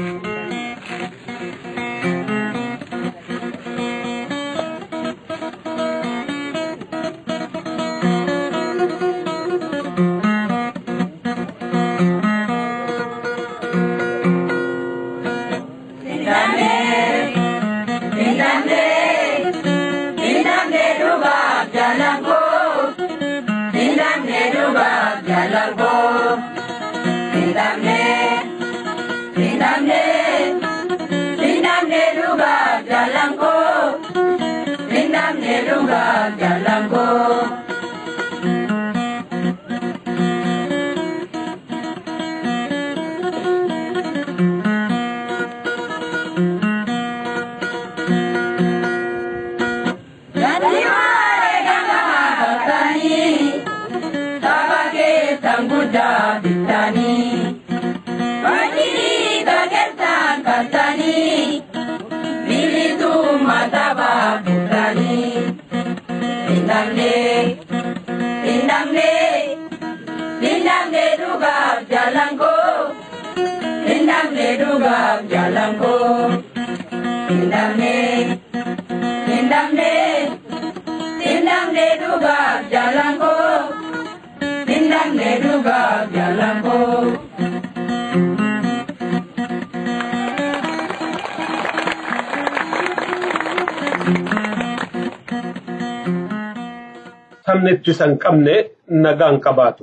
sabni ittisa hin qabne nagaan qabaatu.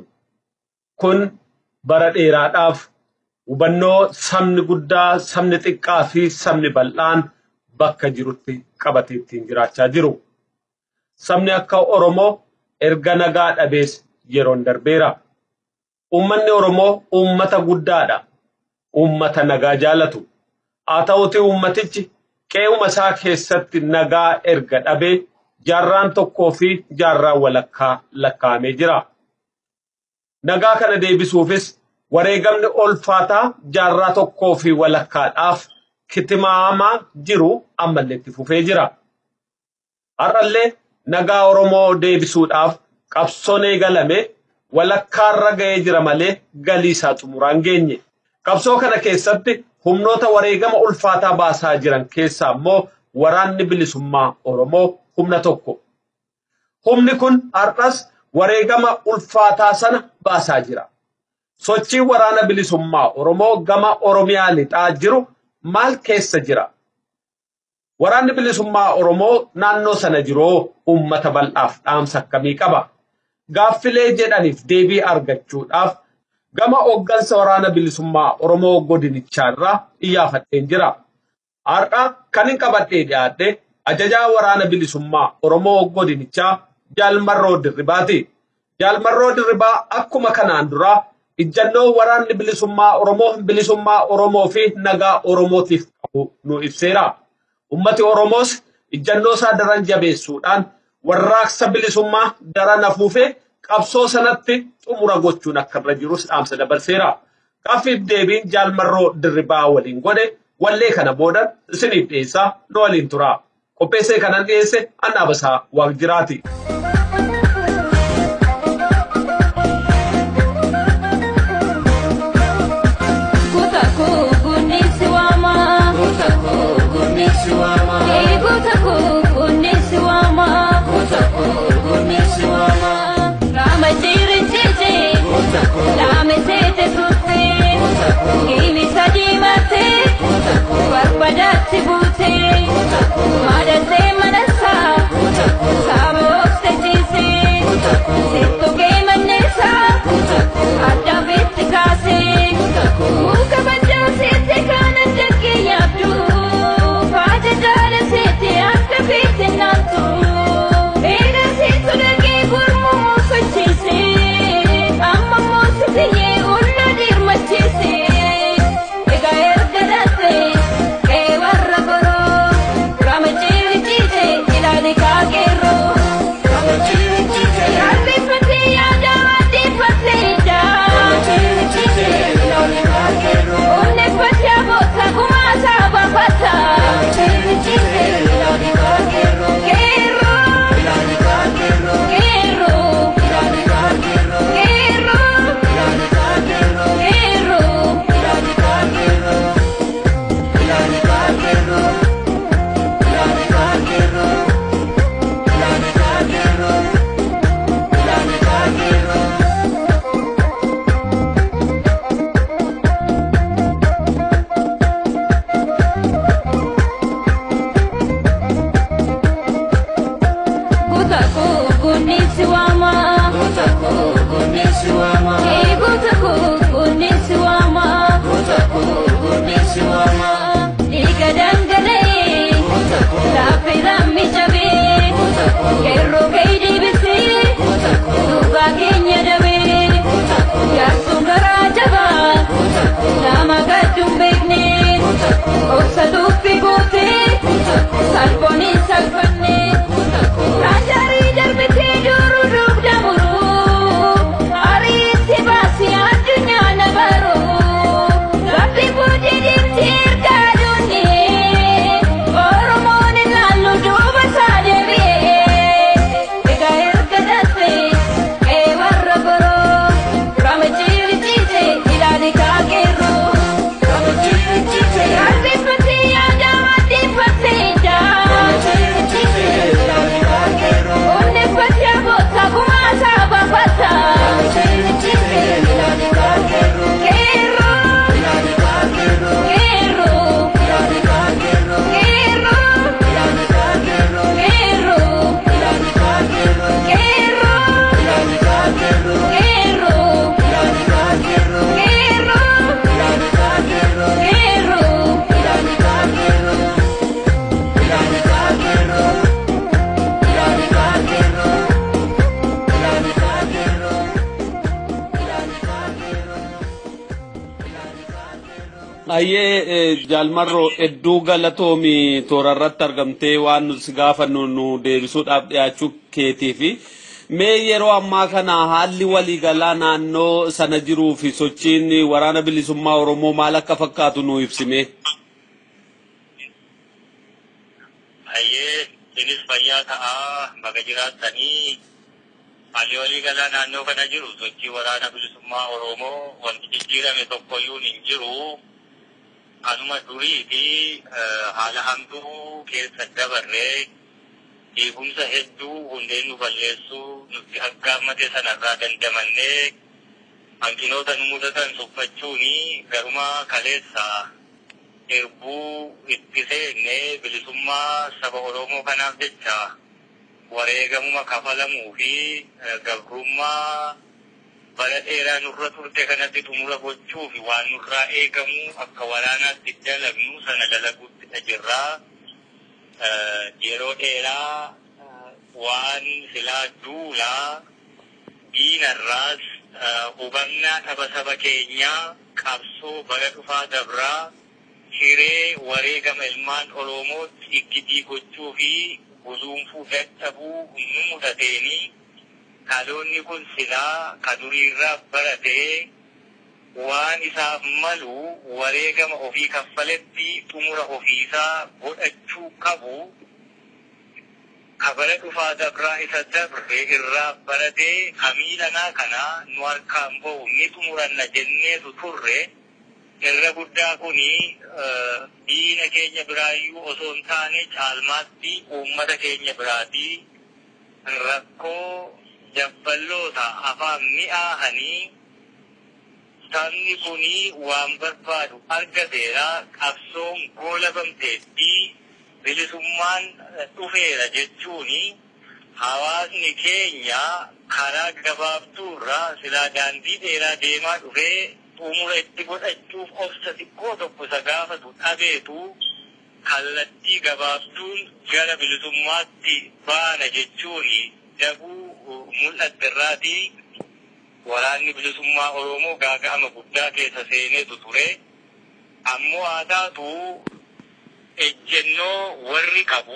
Kun bara dheeraadhaaf hubannoo sabni guddaa, sabni xiqqaa fi sabni bal'aan bakka jirutti qabatee ittiin jiraachaa jiru. Sabni akka Oromoo erga nagaa dhabees yeroon darbeera. Uummanni Oromoo uummata guddaadha. Uummata nagaa jaalatu. Haa ta'uti uummatichi qe'uma isaa keessatti nagaa erga dhabee jaarraan tokkoo fi jaarraan walakkaa lakkaa'amee jira. Nagaa kana deebisuufis wareegamni ulfaataa jaarraa tokkoo fi walakkaadhaaf kitimaamaa jiru ammallee itti fufee jira. Har'allee nagaa Oromoo deebisuudhaaf qabsoon eegalame walakkaarra ga'ee jira malee galii isaa xumuraan geenye. Qabsoo kana keessatti humnoota wareegama ulfaataa baasaa jiran keessaa immoo waraanni bilisummaa Oromoo humna tokko. Humni kun har'as wareegama ulfaataa sana baasaa jira. Sochiin waraana bilisummaa Oromoo gama Oromiyaa lixaa jiru maal keessa jira? Waraanni bilisummaa Oromoo naannoo sana jiroo uummata bal'aaf dhaamsa akkamii qaba? Gaaffilee jedhaniif deebii argachuudhaaf gama hooggansa waraana bilisummaa Oromoo godinichaa iyyaafadheen jira. Har'a kan hin qabadhee dhiyaadhe ajajaa waraana bilisummaa Oromoo godinichaa Jaalmarroo Dirribaati. Jaalmarroo Dirribaa akkuma kanaan dura ijjannoo waraanni bilisummaa Oromoo bilisummaa Oromoo fi nagaa Oromootiif qabu nu ibseera. Ummati Oromoos ijjannoo isaa daran jabeessuudhaan warraaqsa bilisummaa daran afuufee qabsoo sanatti xumura gochuun akka irra jirus dhaamsa dabarseera. Gaaffiif deebiin Jaalmarroo Dirribaa waliin godhe wallee kana boodan isiniif dhiyeessaa nu waliin tura. Qopheessee kanan dhiyeesse Annaabasaa Waaqjiraati. Barbadatti buutee, madallee manasaa, saaba oofte Hayyee jaalmarroo hedduu galatoomi toora irratti argamtee waan nuti gaafannu nu deebisuudhaaf dhiyaachuu keetii fi mee yeroo ammaa kana haalli waliigalaa naannoo sana jiruu fi sochiin waraana bilisummaa Oromoo maal akka fakkaatu nu ibsime. Hayyee isinis fayyaa ta'aa baga jiraattanii haalli waliigalaa naannoo kana jiru sochii waraana bilisummaa Oromoo wanti jijjiirame tokkoyyuu hin jiru. Kanuma durii fi haala hamtuu keessa dabarree diigumsa hedduu hundeen nu balleessuu nutti aggaammate sanarraa dandamannee hanqinoota nu mudatan tuffachuuni garuma kaleessa erbuu itti seennee bilisummaa saba Oromoo kanaaf jecha wareegamuma kafalamuu fi gabrummaa bara dheeraa nurra turte kanatti xumura gochuu fi waan nurraa eegamu akka waraanaatti dalagnu sana dalaguutti jirraa. Yeroo dheeraa waan silaa duulaa diinarraas hubannaa dhaba saba keenyaa qabsoo bara dhufaa dabraa hiree wareegama ilmaan Oromootti iggitii gochuu fi guduunfuu dadhabuu nu mudateenii dhaloonni kun silaa ka duriirraa baratee waan isaaf malu wareegama ofii kaffaletti xumura ofiisaa godhachuu qabu kabara dhufaa dabraa isa dabre irraa baratee hamiilanaa kana nu harkaan bahu ni xumuranna jenneetu turre irra guddaa kuni diina keenya biraayyuu osoo hin taane caalmaatti uummata keenya biraatii rakkoo jabballoota afaan mi'aahanii sabni kuni waan barbaadu argateera qabsoon goolabamteetti bilisummaan dhufeera jechuuni hawaasni keenya karaa gabaabduurraa silaa daandii dheeraa deemaa dhufee xumura itti godhachuuf obsa xiqqoo tokko isa gaafatu dhabeetu kallattii gabaabduun gara bilisummaatti baana jechuuni daguu mul'atte irraatii waraanni bilisummaa Oromoo gaaga'ama guddaa keessa seeneetu ture. Ammoo haa taatu ejjennoo warri qabu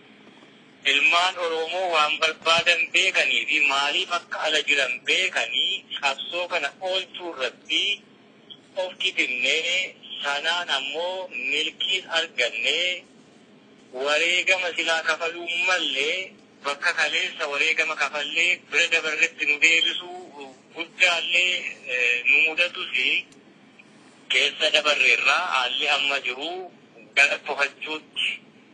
ilmaan Oromoo waan barbaadan beekanii fi maaliif akka ala jiran beekanii qabsoo kana oolchuu irratti of kitinnee sanaan ammoo milkiin argannee wareegama silaa kafaluu mallee bakka kaleessa wareegama kafallee bira dabarretti nu deebisuu guddaallee nu mudatus keessa dabarreerraa haalli amma jiru gara tofachuutti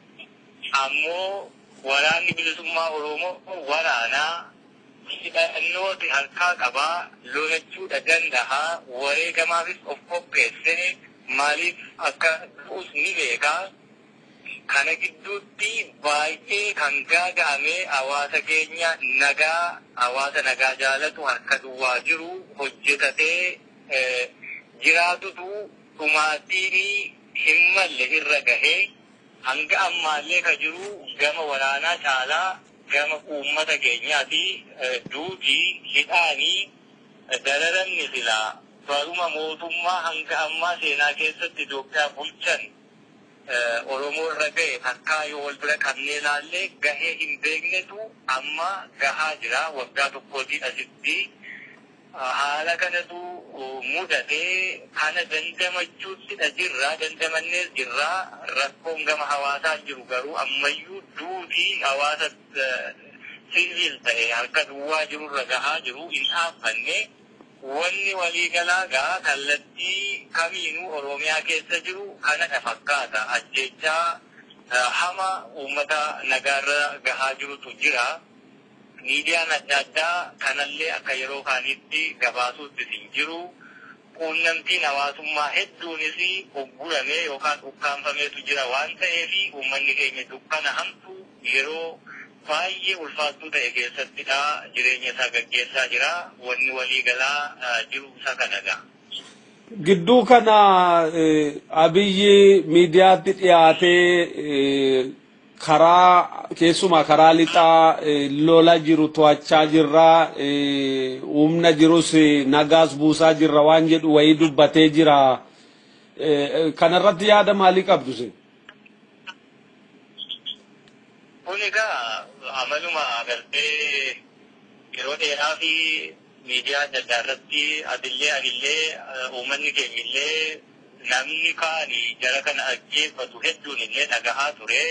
ammoo waraanni bilisummaa Oromoo waraanaa hidhannooti harkaa qabaa lolachuudha danda'a wareegamaafis of qopheessee maaliif akka du'us ni beekaa kana gidduutti baay'ee kan gaaga'ame hawaasa keenya nagaa hawaasa nagaa jaalatu harka duwwaa jiru hojjetatee jiraatutu dhumaatiin hin malle irra gahee hanga ammaallee ka jiru gama waraanaa caalaa gama uummata keenyaati duutii hidhaanii dararamni silaa baruma mootummaa hanga ammaa seenaa keessatti Itoophiyaa bulchan Oromoo irra gahe takkaa yoo wal bira qabnee ilaallee gahee hin beeknetu amma gahaa jira waggaa tokkootii asitti haala kanatu mudatee kana dandamachuuttidha jirra dandamannees jirra rakkoon gama hawaasaa jiru garuu ammayyuu duutii hawaasa siviil ta'e harka duwwaa jirurra gahaa jiru hin dhaabbanne wanni waliigalaa gaa kallattii kamiinuu oromiyaa keessa jiru kanadha fakkaata ajjechaa hama uummata nagaarra gahaa jirutu jira. miidiyaan adda addaa kanallee akka yeroo kaanitti gabaasuutti hin jiru. Quunnamtiin hawaasummaa hedduunis ugguramee yookaan ukkaanfameetu jira waan ta'eef uummanni keenya dukkana hamtu yeroo baay'ee ulfaattuu ta'e keessattidha jireenya isaa gaggeessaa jira wanni waliigalaa jiru isa kanadha. Gidduu kana abiyyi miidiyaatti dhiyaatee karaa keessumaa karaa lixaa lola jiru to'achaa jirra humna jirus nagaas buusaa jirra waan jedhu wayii dubbatee jira kanarratti yaada maalii qabdu sin? Kun egaa amaluma agartee yeroo dheeraa fi miidiyaa adda addaa irratti atillee anillee uummanni keenyillee namni kaani jara kana ajjeeffatu hedduun illee dhagahaa ture.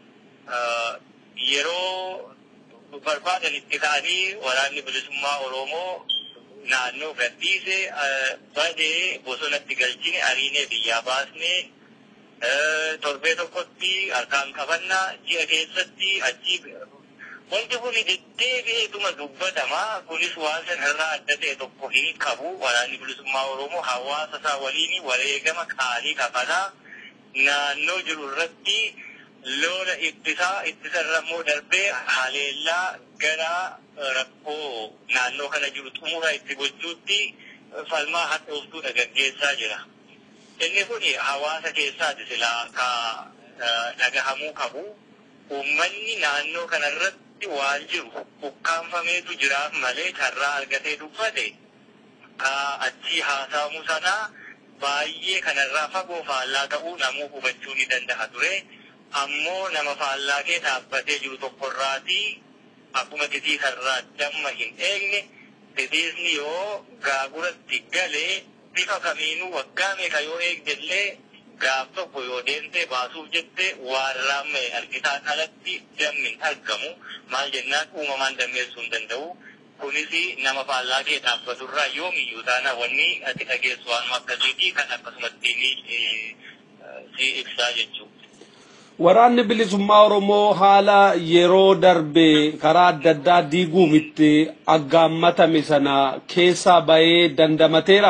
Yeroo barbaadan itti ka'anii waraanni bilisummaa Oromoo naannoo gadhiise badee bosonatti galchine ariinee biyyaa baasne torbee tokkotti harkaan qabannaa ji'a keessatti achi wanti kun deddeebi'eetuma dubbatama kunis waan sanarraa adda ta'e tokko hin qabu waraanni bilisummaa oromoo hawaasa isaa waliin wareegama qaalii kafalaa naannoo jiru irratti lola ittisaa ittisarra immoo darbee haleellaa gara rakkoo naannoo kana jiru xumura itti gochuutti falmaa hadhooftuudha gaggeessaa jira. Inni kun hawaasa keessaati silaa ka dhagahamuu qabu. Uummanni naannoo kanarratti waan jiru ukkaanfameetu jiraaf malee carraa argatee dubbate ka achi haasa'amu sanaa baay'ee kanarraa fagoo faallaa ta'uu namuu hubachuu ni danda'a ture. Ammoo nama faallaa kee dhaabbatee jiru tokkorraati akkuma titiisarraa damma hin eegne titiisni yoo gaaguratti galee bifa kamiinuu waggaa meeqa yoo eegdellee gaaf tokko yoo deemtee baasuuf jette waan raamme argitaan alatti dammi hin argamu maal jennaan uumamaan dammeessuu hin danda'u. Kunis nama faallaa kee dhaabbaturraa yoomiyyuu taana wanni ati dhageessu waan akkasiiti kan akkasumatti si ibsaa jechuudha. Waraanni bilisummaa Oromoo haala yeroo darbe karaa adda addaa diiguuf itti aggaammatame sana keessaa bahee dandamateera.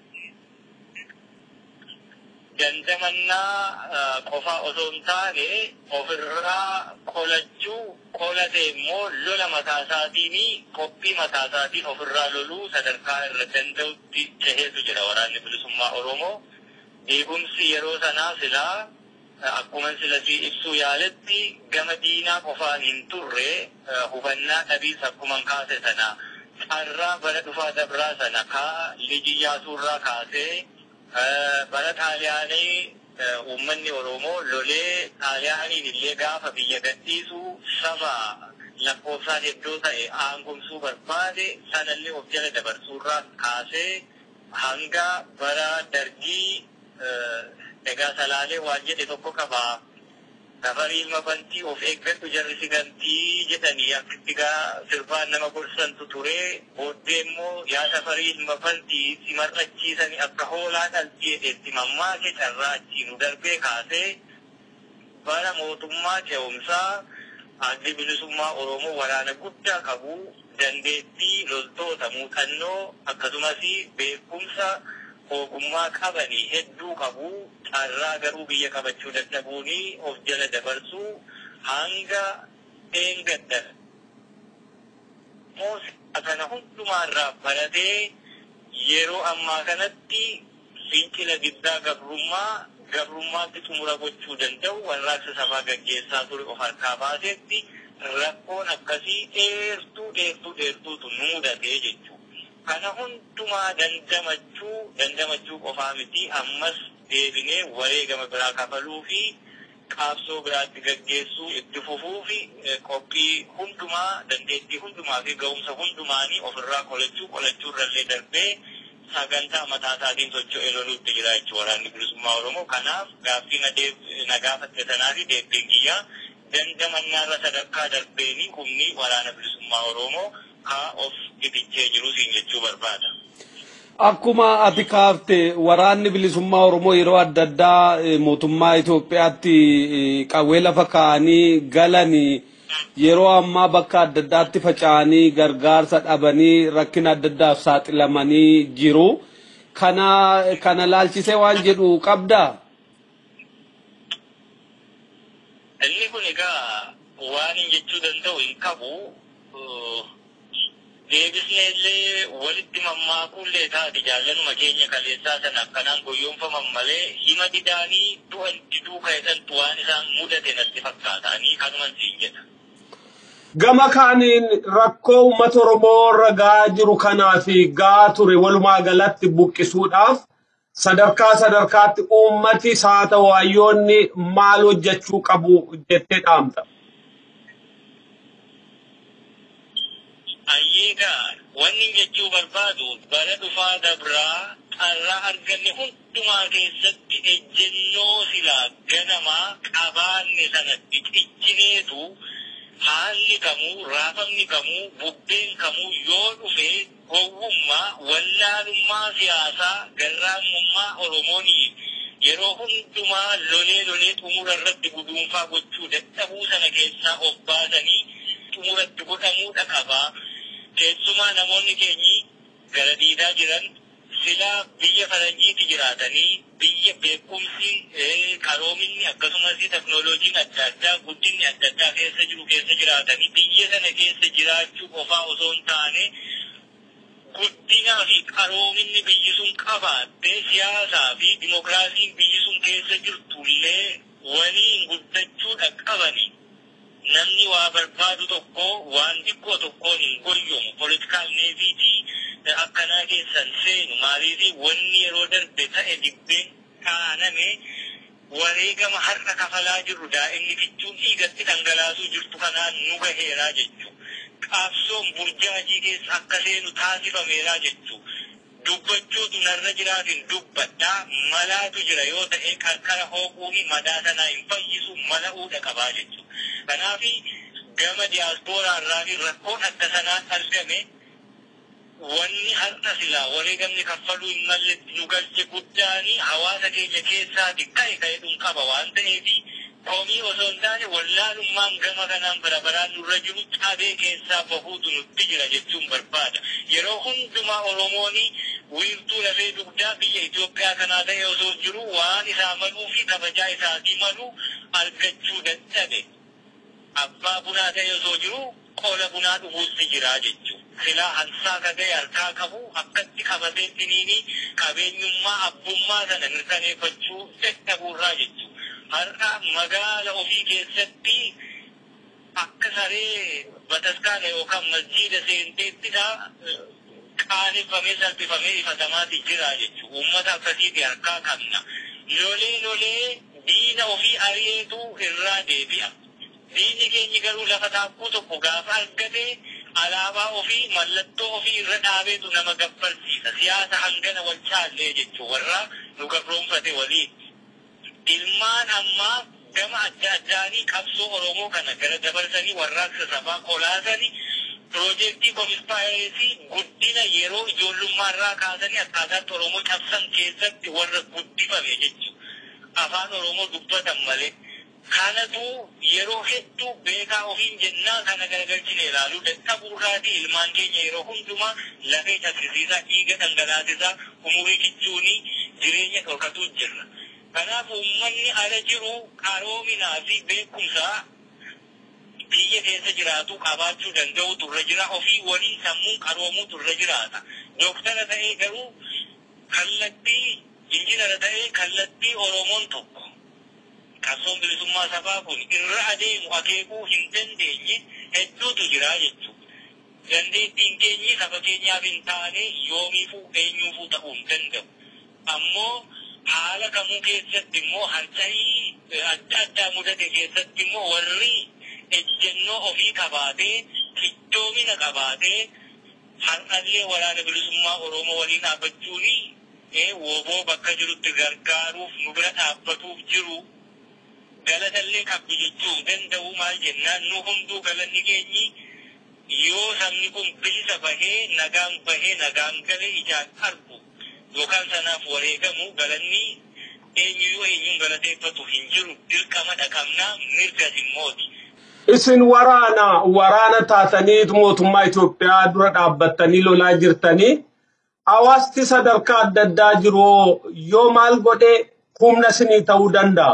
Dandamannaa qofaa osoo hin taane ofirraa qolachuu qolate immoo lola mataa isaatiin qophii mataa isaatiin ofirraa loluu sadarkaa irra danda'utti ceheetu jira waraanni bilisummaa Oromoo. Eegumsi yeroo sanaa silaa akkuma silasi ibsuu yaaletti gama diinaa qofaan hin turre hubannaa dhabiis akkuma kaase sana carraa bara dhufaa dabraa sana kaa lijiyyaasuurraa kaasee bara xaaliyaanii uummanni Oromoo lolee xaaliyaaniin illee gaafa biyya gadhiisu saba lakkoofsaan hedduu ta'e aangomsuu barbaade sanallee of jala dabarsuurraa kaasee hanga bara dargii egaa salaalee waan jedhe tokko qaba. Safarii ilma bantii of eeggadhu jarri sigantii jedhanii akkitti gaa sirbaan nama gorsantu ture. Booddee immoo yaa safarii ilma bantii si mar'achiisanii akka hoolaa dhaltii jedhetti mammaake carraa achiinu darbee kaasee bara mootummaa ce'umsaa addi bilisummaa Oromoo waraana guddaa qabu dandeettii loltoota muuxannoo akkasumas beekumsa ogummaa qabanii hedduu qabu carraa garuu biyya qabachuu dadhabuuni of jala dabarsuu hanga eengadda moosaa kana hundumaarraa baratee yeroo ammaa kanatti fincila giddaa gabrummaa gabrummaatti xumura gochuu danda'u warraaqsa sabaa gaggeessaa ture of harkaa baasetti rakkoon akkasii dheertuu dheertuu dheertuutu nu mudatee jechuudha. kana hundumaa dandamachuu dandamachuu qofaa miti ammas deebinee wareegama biraa kafaluu fi qaabsoo biraatti gaggeessuu itti fufuu fi qophii hundumaa dandeettii hundumaa fi ga'umsa hundumaanii ofirraa qolachuu qolachuu irrallee darbee sagantaa mataa isaatiin socho'ee loluutti jira jechuudha waraanni bilisummaa Oromoo. Kanaaf gaaffii na gaafatte sanaa fi deebiin kiyyaa dandamannaarra sadarkaa darbeenii humni waraana bilisummaa Oromoo haa of ifichee jiru siin jechuu barbaada. Akkuma ati kaafte waraanni bilisummaa Oromoo yeroo adda addaa mootummaa Itoophiyaatti qawwee lafa kaa'anii galanii yeroo ammaa bakka adda addaatti faca'anii gargaarsa dhabanii rakkina adda addaaf saaxilamanii jiru. Kana kana laalchisee waan jedhu qabdaa? Inni kun egaa waan hin jechuu danda'u hin qabu. deebisnee illee walitti mammaakuullee taati jaallanuma keenya kaleessaa sana akkanaan goyyoonfaman malee hima didaanii du'a diduu ka'esantu waan isaan mudate natti fakkaatanii kanuman siin jedha. Gama kaaniin rakkoo uummata Oromoo ragaa jiru kanaa fi gaa ture walumaa galatti buqqisuudhaaf sadarkaa sadarkaatti uummati haa ta'u hayyoonni maal hojjechuu qabu jettee dhaamta. Ayyeegaa wanni jechuu barbaadu bara dhufaa dabraa carraa arganne hundumaa keessatti ejjennoo silaa ganamaa qabaanne sanatti ciccineetu haalli kamuu raafamni kamuu bubbeen kamuu yoo dhufe gowwummaa wallaalummaa siyaasaa garraamummaa oromoonii yeroo hundumaa lolee lolee xumura irratti guduunfaa gochuu dadhabuu sana keessaa of baasanii xumuratti godhamuudha qabaa. keessumaa namoonni keenyi gara diidaa jiran silaa biyya faranjiitti jiraatanii biyya beekumsi qaroominni akkasumas teknooloojiin adda addaa guddinni adda addaa keessa jiru keessa jiraatanii biyya sana keessa jiraachuu qofaa osoo hin taane guddinaa fi qaroominni biyyi sun qabaatte siyaasaa fi dimokiraasiin biyyi sun keessa jirtullee waliin guddachuudha qabanii namni waa barbaadu tokko waan xiqqoo tokkoon hin goyyomu poolitikaal neeviitii akkanaa keessan seenu maaliifi wanni yeroo darbe ta'e dibbeen kaaname wareegama har'a kafalaa jirru daa'imni fichuun dhiigatti dhangalaasuu jirtu kanaan nu gaheeraa jechuu qaabsoon burjaajii keessa akka seenu taasifameeraa jechuu dubbachuutu narra jiraatin dubbadhaa malaatu jira yoo ta'e qarqara hooquu fi madaa sanaa hin fayyisu mala'uudha qabaa jechuu kanaafi gama diyaaspooraa irraa fi rakkoon akka sanaan argame wanni har'a silaa wareegamni kaffaluu hin malle nu galche guddaani hawaasa keenya keessaati ka'e ka'edhun qaba waan ta'eefi komii osoo hin taane wallaalummaan gama kanaan bara baraan nurra jiru cabee keessaa bahuutu nutti jira jechuun barbaada yeroo hundumaa oromooni wiirtuu lafee dugdaa biyya Itoophiyaa kanaa ta'e osoo jiru waan isaa maluu fi kabajaa isaatii maluu argachuu dadhabe abbaa bunaa ta'e osoo jiru qola bunaa dhufuutti jira jechuudha. Silaa hansaa kaga'e harkaa qabu akkatti qabatee dhiniini qabeenyummaa abbummaa sana mirkaneeffachuu dadhabuurraa jechuudha. Har'a magaala ofii keessatti akka saree bataskaana yookaan masjiida seenteettidha qaaneffamee salphifamee ifatamaati jira jechuudha. Uummata akkasiiti harkaa qabna. Lolee lolee diina ofii ari'eetu irraa deebi'a. Diinni keenya garuu lafa taakkuu tokko gaafa argate alaabaa ofii mallattoo ofii irra dhaabeetu nama gabbarsiisa. Siyaasa hangana wal caallee jechuun warra nu gabroonfate waliin. Ilmaan ammaa gama adda addaanii qabsoo Oromoo kana gara dabarsanii warraaqsa sabaa kolaasanii piroojeektii konispaayireesii guddina yeroo ijoollummaa irraa kaasanii akkaataatti Oromoo cabsan keessatti warra guddifame jechuudha. Afaan Oromoo dubbatan malee. kanatu yeroo hedduu beekaa ofiin jennaa kana garagalchine ilaaluu dadhabuurraati ilmaan keenya yeroo hundumaa lafee taksisiisaa dhiiga dhangalaasisaa umurii kichuunii jireenya dhorkatuu jirra. Kanaaf uummanni ala jiru qaroominaa fi beekumsaa biyya keessa jiraatu qabaachuu danda'u turre jira ofii waliin sammuun qaroomuu turre jiraata. Dooktara ta'ee garuu kallattii injinara ta'ee kallattii Oromoon tokko. qabsoon bilisummaa sabaa kun irra adeemu akeekuu hin dandeenye hedduutu jira jechuudha. Dandeettiin keenyi saba keenyaaf hin taane yoomiifuu eenyuufuu ta'uu hin danda'u. Ammoo haala kamuu keessatti immoo harca'ii adda addaa mudate keessatti immoo warri ejjennoo ofii qabaatee fiddoomina qabaatee har'allee waraana bilisummaa Oromoo waliin dhaabbachuuni woboo bakka jirutti gargaaruuf nu bira dhaabbatuuf jiru. galatallee qabdu jechuu danda'u maal jennaan nu hunduu galanni keenyi yoo sabni kun bilisa bahee nagaan bahee nagaan galee ijaan argu yookaan sanaaf wareegamu galanni eenyuyyuu eenyuun galateeffatu hin jiru dirqama dhaqabnaa mirga dhimmooti. Isin waraana waraana taatanii mootummaa Itoophiyaa dura dhaabbattanii lolaa jirtanii hawaasti sadarkaa adda addaa jiru yoo maal godhee humna isinii ta'uu danda'a.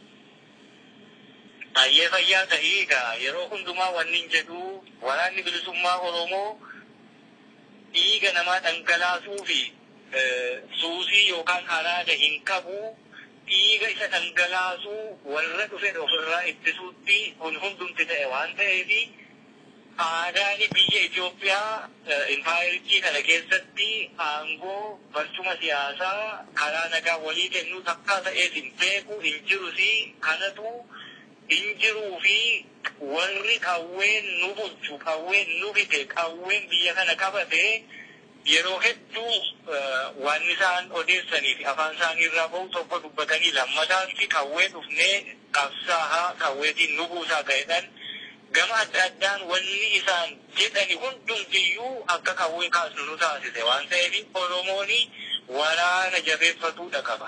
Baay'ee fayyaa ta'ee egaa yeroo hundumaa wanni hin jedhu waraanni bilisummaa Oromoo dhiiga namaa dhangalaasuu fi suusii yookaan araada hin qabu dhiiga isa dhangalaasuu warra dhufe ofirraa ittisuutti kun hundumti ta'e waan ta'eef aadaan biyya Itoophiyaa impaayiritii kana keessatti aangoo barcuma siyaasaa karaa nagaa walii kennuu takkaa ta'eef hin beeku hin jirus kanatu hin jiruu fi warri qawween nu bulchu qawween nu bite qawween biyya kana qabate yeroo hedduu waan isaan odeessanii fi afaan isaanii irraa bahu tokko dubbatanii lammataatti qawwee dhufnee qabsaahaa qawweetiin nu buusaa ta'edhaan gama adda addaan wanni isaan jedhani hundumtiyyuu akka qawwee kaasnu nu taasise waan ta'eef Oromoon waraana jabeeffatuudha qaba.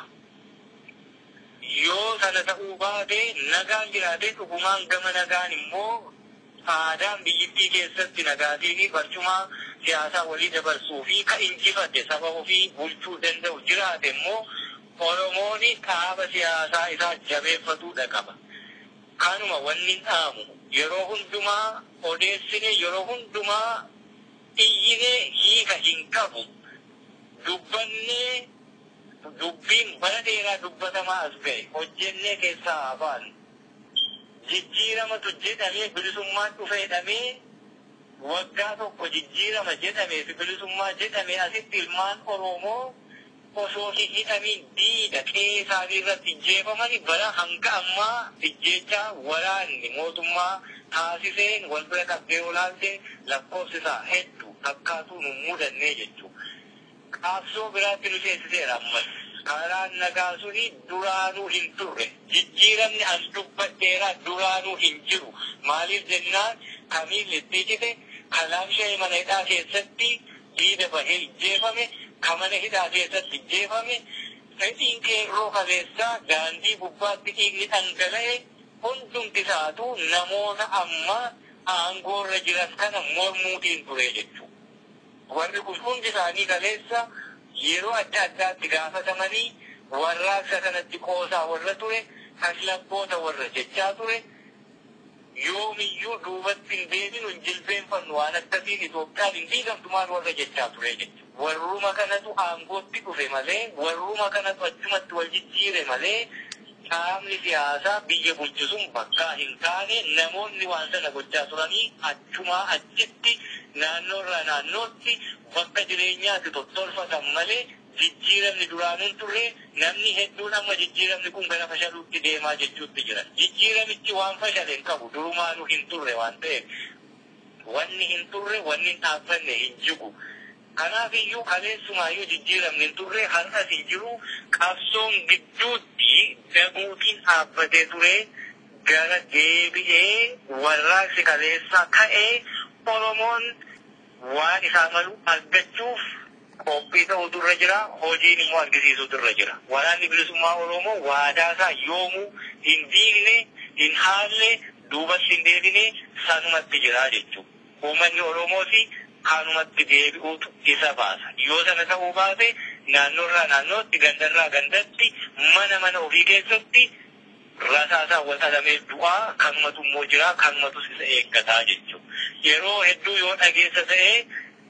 Yoo sana ta'uu baate nagaan jiraate dhugumaan gama nagaan immoo aadaan biyyittii keessatti nagaatiin barcuma siyaasaa walii dabarsuu fi ka injifate saba ofii bulchuu danda'u jiraate immoo Oromoon dhaaba siyaasaa isaa jabeeffatuudha qaba. Kanuma wanni dhaamu yeroo hundumaa odeessine yeroo hundumaa iyyine hiika hin qabu dubbannee dubbiin bara dheeraa dubbatamaa as ga'e hojjennee keessaa afaan jijjiiramatu jedhamee bilisummaan dhufe jedhamee waggaa tokko jijjiirama jedhamee fi bilisummaa jedhamee asitti ilmaan Oromoo osoo hin hidhamiin diida qe'ee isaanii irratti ijjeefamani bara hanga ammaa ijjeechaa waraanni mootummaa taasiseen wal bira qabdee olaalte lakkoofsi isaa hedduu fakkaatuu nu mudannee jechuudha. Qaabsoo biraatti nu seessiseera ammas. Karaan nagaa suni duraanuu hin turre. Jijjiiramni as dubbadheeraa duraanuu hin jiru. Maaliif jennaan kamiin itti cite kalaam shee mana hidhaa keessatti diida bahee ijjeefame kamana hidhaa keessatti ijjeefame fedhiin qeerroo kaleessaa daandii gubbaatti dhiigni dhangala'e hundumti isaatu namoota amma aangoorra jiran kana mormuutiin ture jechuudha. Warri kun hundi isaanii kaleessa yeroo adda addaatti gaafatamanii warraaqsa kanatti qoosaa warra ture kaslabboota warra jechaa ture yoomiyyuu duubatti hin deebinu hin jilbeenfannu waan akkasiin Itoophiyaan hin diigamtumaan warra jechaa ture jechuudha. Warruma kanatu aangootti dhufe malee warruma kanatu achumatti wal jijjiire malee qaamni siyaasaa biyya bulchisuun bakkaa hin taane namoonni waan sana gochaa turanii achumaa achitti naannoorraa naannootti bakka jireenyaatti tottolfatan malee jijjiiramni duraanuun turre namni hedduun amma jijjiiramni kun gara fashaluutti deemaa jechuutti jira. Jijjiiramichi waan fashale hin qabu durumaanuu hin turre waan ta'eef wanni hin turre wanni hin dhaabbanne hin jigu. Kanaaf iyyuu kaleessumaayyuu jijjiiramni hin turre har'as hin jiru qabsoon gidduutti daguutiin dhaabbatee ture gara deebi'ee warraaqsi kaleessaa ka'ee Oromoon waan isaa malu argachuuf qophii ta'utu irra jira hojiin immoo argisiisutu irra jira. Waraanni bilisummaa Oromoo waadaa isaa yoomuu hin diigne hin haalle duubatti hin deebine sanumatti jira jechuudha. Uummanni Oromoos kanumatti deebi'uutu isa baasa. Yoo sana ta'uu baate naannoorraa naannootti gandarraa gandatti mana mana ofii keessatti rasaasaa wal dhalamee du'aa kanumatu immoo jira kanumatus isa eeggataa jechuudha. Yeroo hedduu yoo dhageessa ta'ee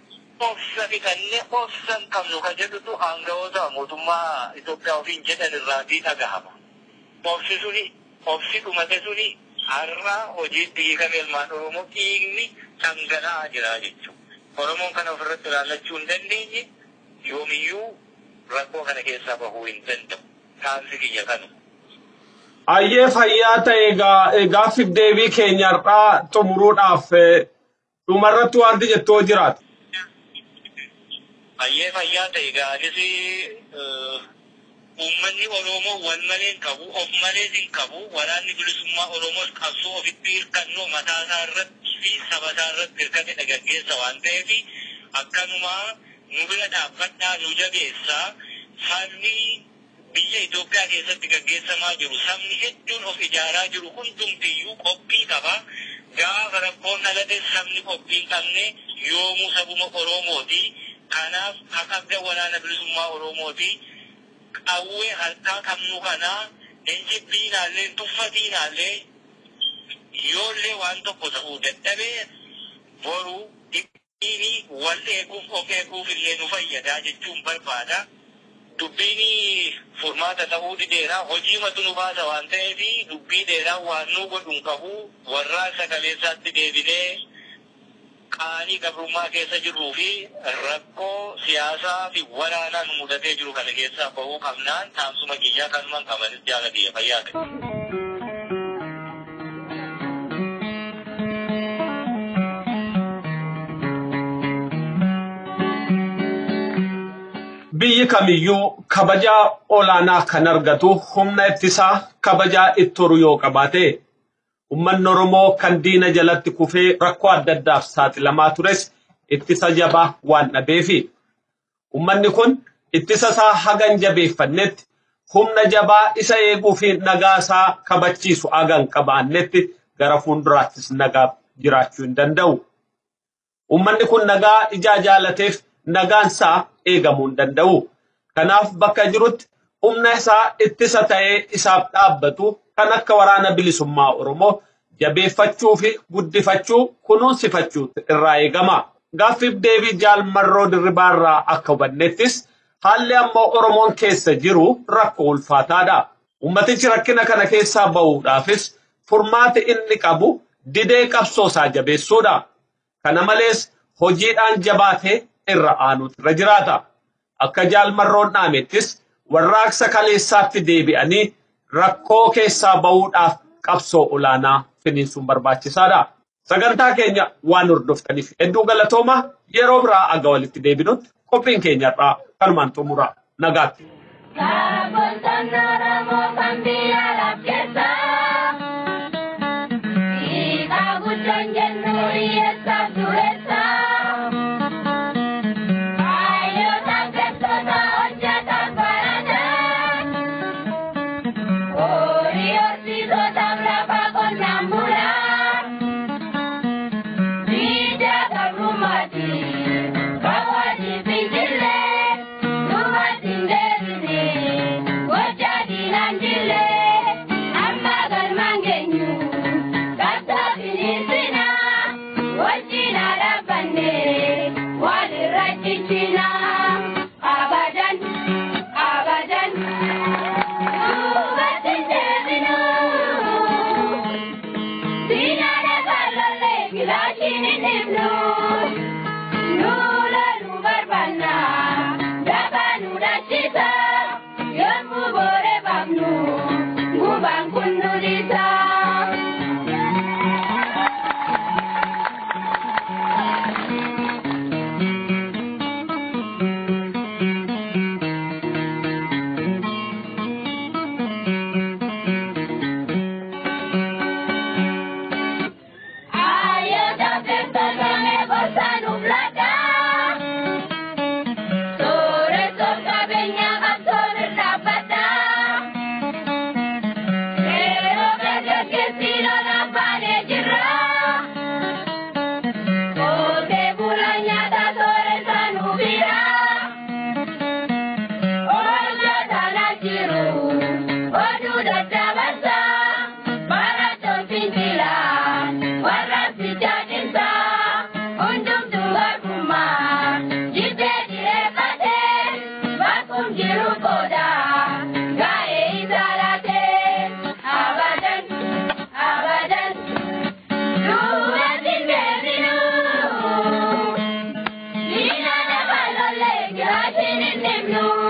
obsa fixannee obsan qabnu ka jedhutu aangawoota mootummaa Itoophiyaa ofiin jedhan irraatii dhagahama. Obsi suni obsi dhumate suni har'a hojiitti hiikame ilmaan Oromoo dhiigni dhangala'aa jira jechuudha. Oromoon kana ofirratti ilaallachuu hin dandeenye yoomiyyuu rakkoo kana keessaa bahuu hin danda'u. Taansi kiyya kanu. Ayyee fayyaa ta'e gaaffiif deebii keenyarraa xumuruudhaaf dhumarratti wanti jettoo jiraata. Ayyee fayyaa ta'e gaanis uummanni Oromoo wal malee hin qabu, of malee hin qabu, waraanni bilisummaa Oromoos qabsoo ofitti hirkannoo mataa isaa irratti fi saba isaa irratti hirkate dhagaggeessa waan ta'eef akkanuma nu bira dhaabbadhaa nu jabeessaa sabni biyya Itoophiyaa keessatti gaggeessamaa jiru sabni hedduun of ijaaraa jiru hundumtiyyuu qophii qaba. Gaafa rakkoon dhalate sabni qophii hin qabne yoomuu sabuma Oromooti. Kanaaf haqabda waraana bilisummaa Oromooti. Qawwee harkaa qabnu kanaa injibbiinaallee tuffatiinaallee yoollee waan tokko ta'uu dadhabee boru dhibbiini wal eeguuf of eeguuf illee nu fayyadaa jechuun barbaada. Dubbiin furmaata ta'uu dideera hojii matu nu baasa waan ta'eef dubbii dheeraa waan nu godhuun qabu warraa sagaleessaatti deebinee qaanii gabrummaa keessa jirruu fi rakkoo siyaasaa fi waraanaa nu mudatee jiru kana keessaa bahuu qabnaan taamsuma kiyyaa kanumaan qabanis jaalatee fayyaa ta'e. biyyi kamiyyuu kabajaa olaanaa kan argatu humna ittisaa kabajaa itti horu yoo qabaate ummanni oromoo kan diina jalatti kufee rakkoo adda addaaf saaxilamaa tures ittisa jabaa waan dhabeefi ummanni kun ittisa isaa hagan jabeeffannetti humna jabaa isa eeguu fi nagaa isaa kabachiisu hagan qabaannetti gara fuulduraattis nagaa jiraachuu hin danda'u. Ummanni kun nagaa ijaa jaalateef nagaan isaa eegamuu hin danda'u. Kanaaf bakka jirutti humna isaa ittisa ta'ee isaaf dhaabbatu kan akka waraana bilisummaa Oromoo jabeeffachuu fi guddifachuu kunuunsifachuu irraa eegama. Gaaffiif deebii jaalmarroo dirribaarraa akka hubannettis haalli ammoo Oromoon keessa jiru rakkoo ulfaataadha. Ummatichi rakkina kana keessaa bahuudhaafis furmaati inni qabu didee qabsoo isaa jabeessuudha. Kana malees hojiidhaan jabaatee irra aanuutu irra jiraata. Akka jaalmarroon dhaamettis warraaqsa kaleessaatti deebi'anii rakkoo keessaa bahuudhaaf qabsoo olaanaa finiinsuun barbaachisaadha. Sagantaa keenya waan hordoftaniif hedduu galatooma yeroo biraa aga walitti deebinutti qophiin keenya irraa kanumaan xumura nagaatti. Kaabontaan Oromoo kan biyya lafkeessaa. Hiikaa guddaan jennu hiyyeessaaf dureessaa. Hayyoota keessoota hojjetan barataa. Horii horsiisotaaf lafa qonnaan bulaa. Biyya gabrummaati. Kaawwati fincillee. Duubatti hin deebine. Gocha diinaan jillee. Amma galmaan geenyu. Qabsoo finiinsinaa. Wajjin haa dhaabbanne. Walirra ciccinaa. Abadan. Abadan. Duubatti hin deebinu. Diinaan eegallee gilaashiin hin dhibnu. Lula nu barbaanna. Dafaa nu dhachisa. Yommuu booree baafnu. Gubaan kun nu dhiisa. Ayyoota beektota meeqosaa nuuf laata? Sooressoon qabeenyaa qabsoon irraa dhaabbata. Yeroo dargaggeessi lolaan baanee jirra. Qotee bulaan nyaata sooressaa nuuf hira. Oolmaa taanaa jiru oduu daddabarsa. Barattoon fincilaa warra fichaadhinsa. Hundumtuu garbummaa jibbee dhireeffatee bakkum jiru qooda gaa'ee isaa laatee abadan abadan duubatti hin deebinu. Diina lafa lollee giraashiin hin dhibnu.